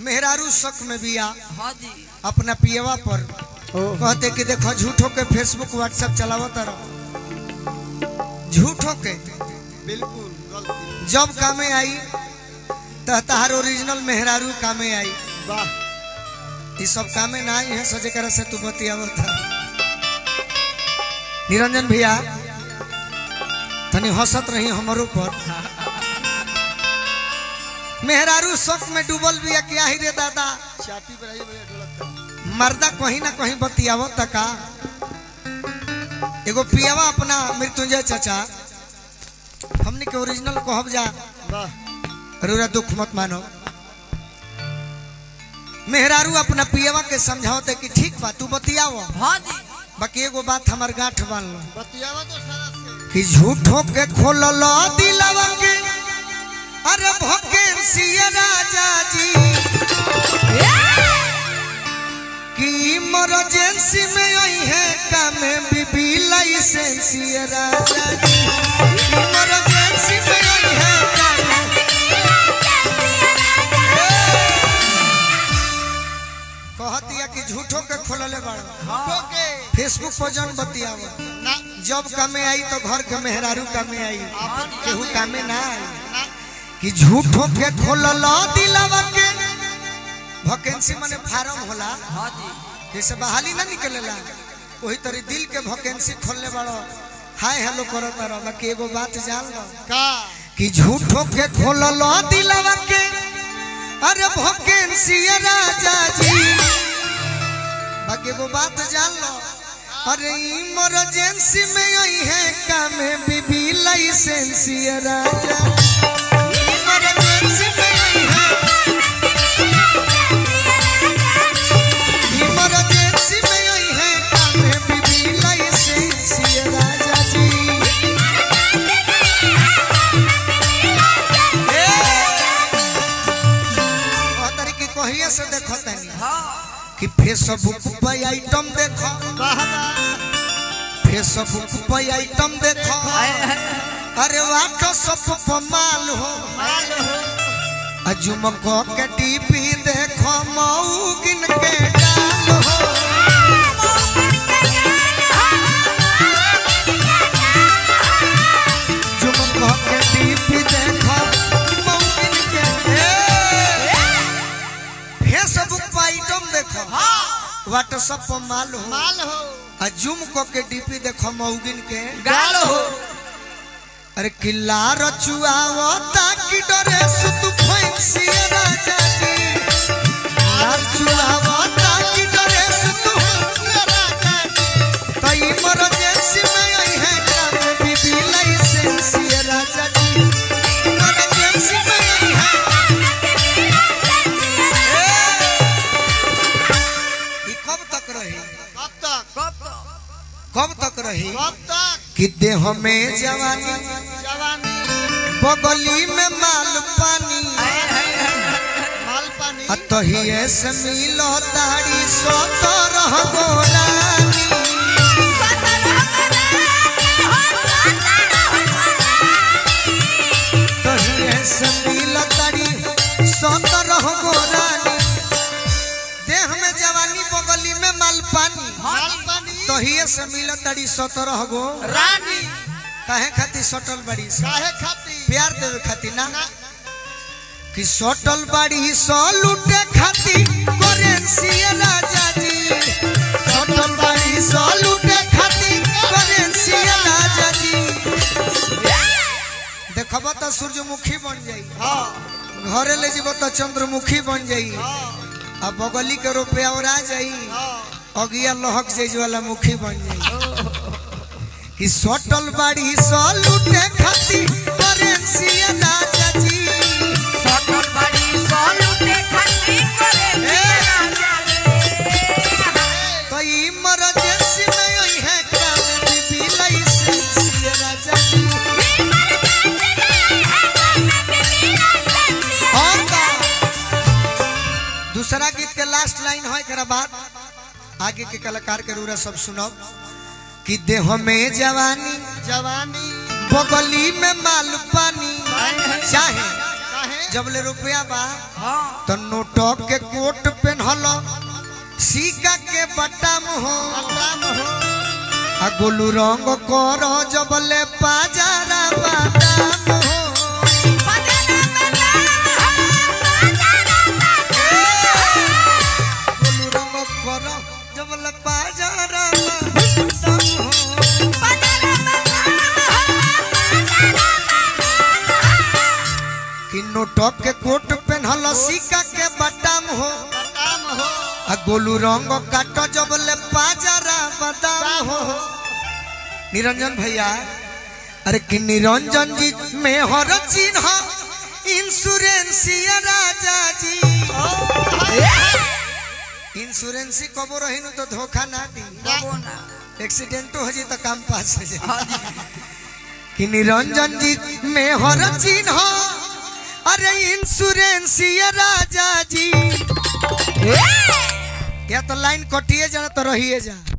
मेहरारू शक में बिया हाँ जी अपना पियवा पर कहते कि देखो झूठो के फेसबुक व्हाट्सएप चलावत रहो झूठो के बिल्कुल गलती जब कामे आई तो तहार ओरिजिनल मेहरारू कामे आई वाह ये सब कामे ना आई है सजे कर से तू बतियावत था निरंजन भैया तनी हंसत रही हमारो पर मेहरारू शक में डूबल बिया क्या ही रे दादा छाती पर आई भैया ढोलक का मर्दा कहीं ना कहीं बतियावो तका एगो पियावा अपना मृत्युंजय चाचा हमने के ओरिजिनल कहब जा वाह रूरा दुख मत मानो मेहरारू अपना पियावा के समझाओते कि ठीक बा तू बतियाव हाँ जी बाकी एगो बात हमार गांठ बांध लो बतियावा तो सारा से कि झूठो के खोलल दिलवा के अरे भोकेंसी राजा जी कि इमरजेंसी में आई है काम बीबी लाइसेंसी राजा जी इमरजेंसी में आई है काम कहतिया कि झूठो के खोलले बाड़ो ओके फेसबुक पर जन बतियाव ना जब कामे आई तो घर के मेहरारू कामे आई आपन केहू कामे ना आई ना कि झूठो के खोलल दिलवा के वैकेंसी माने फार्म होला हाँ जी जैसे बहाली ना निकलेला वही तरी दिल के वैकेंसी खोलने बाड़ो हाय हेलो करत रहो बाकी एगो बात जान लो का कि झूठो के खोलल दिलवा के अरे वैकेंसी राजा जी बाकी एगो बात जान लो अरे इमरजेंसी में आई है काम बीबी लाइसेंसी राजा इमरजेंसी में आई है इमरजेंसी में आई है काम बीबी लाइसेंसी राजा जी ए! ओ तरीके कहिए से देखो तनी हाँ कि फेसबुक पे आइटम देखो वाह वाह फेसबुक पे आइटम देखो अरे व्हाट्सएप पर माल हो माल हो अजुम को के टीपी देखो मऊ गिन के डाल हो जुम को के टीपी देखो मऊ गिन के ए! फेसबुक पर आइटम देखो व्हाट्सएप पर माल हो माल हो आ जूम को के डीपी देखो मऊगिन के गाल हो अरे किला रचुआवो ताकि डरे सुतु फैंसी राजा जी रचुआवो ताकि डरे सुतु राजा जी तो इमरजेंसी में आई है काम बीबी लाइसेंसी राजा जी इमरजेंसी में आई है ए! ई कब तक रही कब तक कब तो कब तक रही कब तक कि देह में जवानी जवानी बगली में माल पानी माल पानी अतहिए से मिलो दाढ़ी सोतर गोरानी तहिए से मिलो दाढ़ी सोतर गोरानी देह में जवानी बगली में माल पानी माल पानी तहिए से मिलो दाढ़ी सोतर गो रानी काहे खातिर सटल बड़ी से काहे खाती प्यार देवे खातिर ना कि सटल बाड़ी सो लूटे खातिर करेंसी राजा जी सटल बाड़ी सो लूटे खातिर करेंसी राजा जी देखब तो सूर्यमुखी बन जाई हाँ घरे ले जीव तो चंद्रमुखी बन जाई हाँ अब बगली के रुपया और आ जाई हाँ अगिया लहक जाई वाला मुखी बन जाई कि सटल बाड़ी सो लूटे खातिर करेंसी राजा जी सटल बड़ी सोलूटे खट्टी करे तो इमरजेंसी में आई है काम बीबी लाइसेंसी राजा जी और का दूसरा गीत के लास्ट लाइन है एकरा बाद आगे के कलाकार के रूरा सब सुनो कि देह में जवानी जवानी बगली में माल पानी चाहे काहे जब ले रुपया बा हाँ तो नोटक के कोट पेन्हल सिक्का के बटम हो बलराम हो आ गोलू रंग कर जब ले पाजारा बटम हो गोलू रंग कर जब ले पाजारा बटम हो कि नोटक के कोट पेन्हल सिक्का के बटम हो बलराम हो आ गोलू रंग काट जब ले पाजारा बटम हो निरंजन भैया अरे कि निरंजन जी में हर चिन्ह इंश्योरेंसिया राजा जी इंश्योरेंसी कबो रही तो धोखा ना दी बाबू ना एक्सीडेंट हो जी तो काम पास हो जाए हाँ जी कि निरंजन जी में हर चिन्ह अरे इंश्योरेंसिया राजा जी या तो लाइन कटिए जाना तो रहिए जा